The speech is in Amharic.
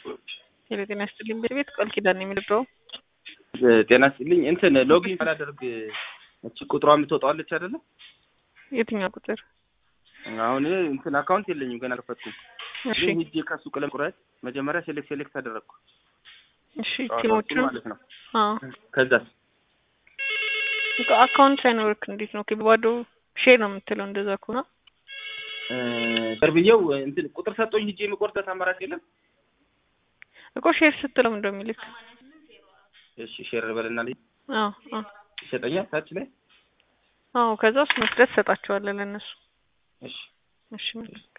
ሄሎ ጤና ይስጥልኝ ቤት ቤት ቃል ኪዳን ነው የሚልበው ጤና ይስጥልኝ እንትን ሎጊን ሳላደርግ እቺ ቁጥሯ የምትወጣዋለች አይደለ? የትኛው ቁጥር? አሁን እኔ እንትን አካውንት የለኝም ገና አልከፈትኩም። እሺ ግን ሂጄ ከሱ ቀለም ቁረጥ መጀመሪያ ሴሌክት ሴሌክት አደረግኩ እሺ ጨዋታዎቹን ቲሞቹን ማለት ነው። አዎ ከዛስ በቃ አካውንት ሳይኖርክ እንዴት ነው ባዶ ሼር ነው የምትለው? እንደዛ ከሆነ ቅርብዬው እንትን ቁጥር ሰጦኝ ሂጄ የምቆርጠት አማራጭ የለም። እኮ ሼር ስትለው እንደው የሚልክ እሺ ሼር በልና ልጅ አዎ አዎ ይሰጠኛል ታች ላይ አዎ ከዛ እሱ መስደት ትሰጣቸዋለህ ለእነሱ እሺ እሺ መልካም